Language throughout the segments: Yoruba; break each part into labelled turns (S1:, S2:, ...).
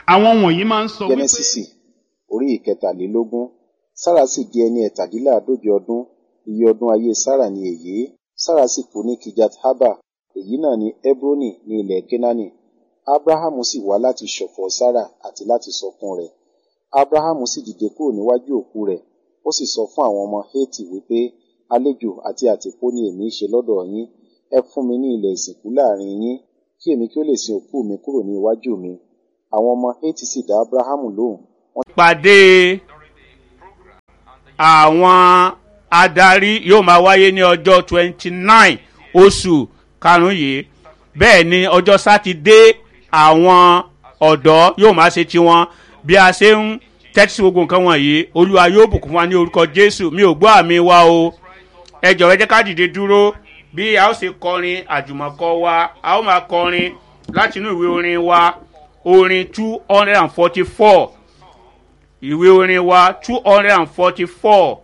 S1: àwọn wọ̀nyí máa ń sọ wípé
S2: jẹnẹsísì orí ìkẹtàlélógún sára sì di ẹni ẹ̀tàdínláàádóje ọdún iye ọdún ayé sára ni èyí sára sì kú ní kijat haba èyí náà ni hebroni ní ilẹ̀ kenani abrahamu sì wá láti ṣọ̀fọ̀ sára àti láti sọkún rẹ̀ abrahamu sì dìde kúrò níwájú òkú rẹ̀ ó sì sọ fún àwọn ọmọ heti wípé àlejò àti àtìpó ni èmi í ṣe lọ́dọ̀ yín ẹ fún mi ní ilẹ̀ ìsìnkú láàrin yín kí èmi kí ó lè sin òkú mi kúrò ní iwájú mi àwọn ọmọ heti sì dá abrahamu lóhùn
S3: pàdé àwọn adarí yóò máa wáyé ní ọjọ́ twenty nine oṣù karùn-ún yìí bẹ́ẹ̀ ni ọjọ́ sátidé àwọn ọ̀dọ́ yóò máa ṣe tiwọn bí a ṣe ń tẹ́tí sí gbogbo nǹkan wọ̀nyí olúwa yóò bùkún fún wa ní orúkọ jésù mi ò gbọ́ àmì wa o ẹ jọ̀wọ́ ẹ jẹ́ ká dìde dúró bí a ó ṣe kọrin àjùmọ̀kọ wa a ó máa kọrin láti inú ìwé orin wa orin two hundred and forty four ìwé orin wa two hundred and forty four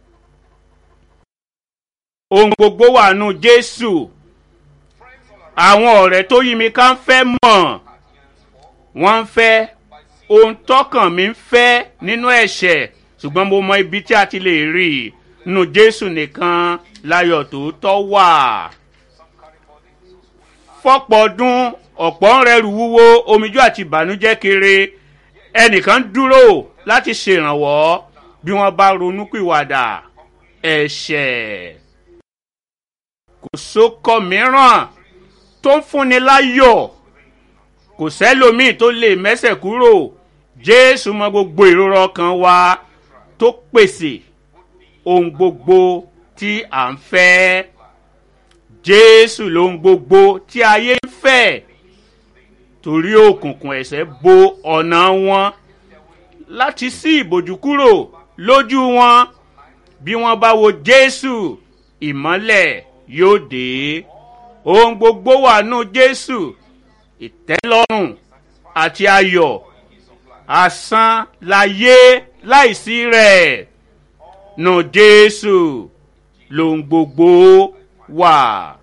S3: ohun gbogbo wà nù jésù àwọn ọ̀rẹ́ tó yí mi ká ń fẹ́ mọ̀ wọ́n ń fẹ́ ohun tọkàn mi ń fẹ́ nínú ẹ̀ṣẹ̀ ṣùgbọ́n mo mọ ibi tí a ti lè rí i nù jésù nìkan láyọ̀ tòótọ́ wà fọ́pọ̀ ọdún ọ̀pọ̀ ń rẹrù wúwo omijó àti ìbànújẹ́ kiri ẹnìkan dúró láti ṣèrànwọ́ bí wọ́n bá ronúpìwàdà ẹ̀ṣẹ̀ kò sókọ mìíràn tó ń fúnni láyọ̀ kò sẹ́lòmíì tó lè mẹ́sẹ̀ kúrò jésù mọ gbogbo ìrora ọkàn wa tó pèsè ohun gbogbo tí à ń fẹ́ jésù lohun gbogbo tí ayé ń fẹ́ torí òkùnkùn ẹ̀sẹ̀ bo ọ̀nà wọn láti sí ìbòjú kúrò lójú wọn bí wọ́n bá wo jésù ìmọ́lẹ̀ yóò dé ohun gbogbo wà nù jésù ìtẹ́lọ́rùn àti ayọ̀ asán láyé láìsí rẹ̀ nù jésù lòun gbogbo wà.